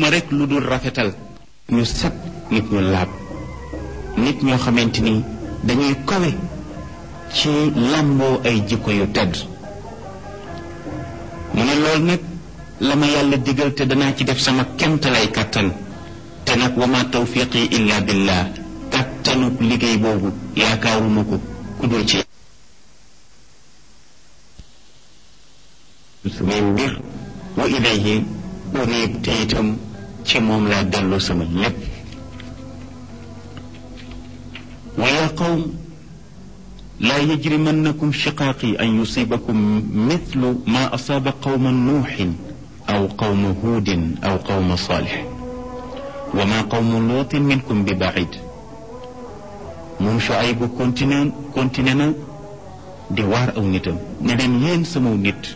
rek lu dul rafetal ñu set nit ñu laab nit ñoo xamante ni dañuy kawe ci làmboo ay jikko yu tedd mu ne loolu nag la ma yàlla digal te danaa ci def sama kemtalay kàttan te nag wa ma tawfiqi illa billah kàttanu liggéey boobu yaakaaruma ko ku dul ci samay mbir wa ilayhi unib te itam ci moom laa dellu sama lépp wa yaa qawm laa yajrimannakum shiqaaqi an yusibakum mithlu ma asaaba qawma nuuxin aw qawma huudin aw qawma saalix wa ma qawmu luutin minkum bi baid moom Shuaybu continué continué na di waar aw nitam ne leen yéen sama nit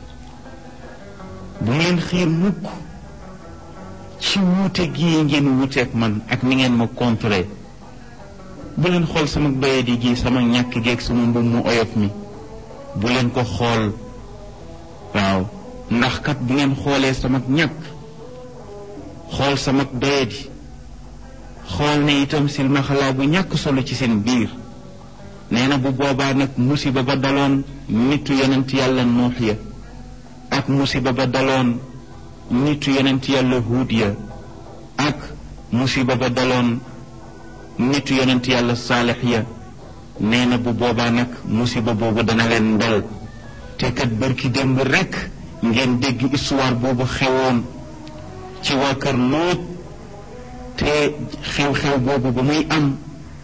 bu ngeen xiir mukk ci wuute gii ngeen wuuteeg man ak ni ngeen ma contré bu leen xool sama doyadi gi sama ñàkk geeg sama mbubb mu oyof mi bu leen ko xool waaw ndax kat bu ngeen xoolee sama ñàkk xool sama doyadi xool ne itam silmaxalaa bu ñàkk solo ci seen biir nee na bu boobaa nag musiba ba daloon nitu yonent yàlla nuux ya ak musiba ba daloon nitu yonent yàlla huud ya ak musiba ba daloon nitu yonent yàlla saalix ya nee na bu boobaa nag musiba boobu dana leen dal te kat bërki démb rekk ngeen dégg histoire boobu xewoon ci waa kër Lóot te xew-xew boobu ba muy am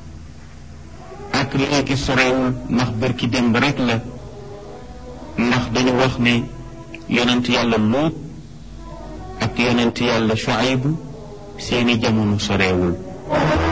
ak léegi sorewul ndax bërki démb rekk la ndax dañu wax ne yonent yàlla Lóot ak yonent yàlla Shuayb seeni jamono sorewul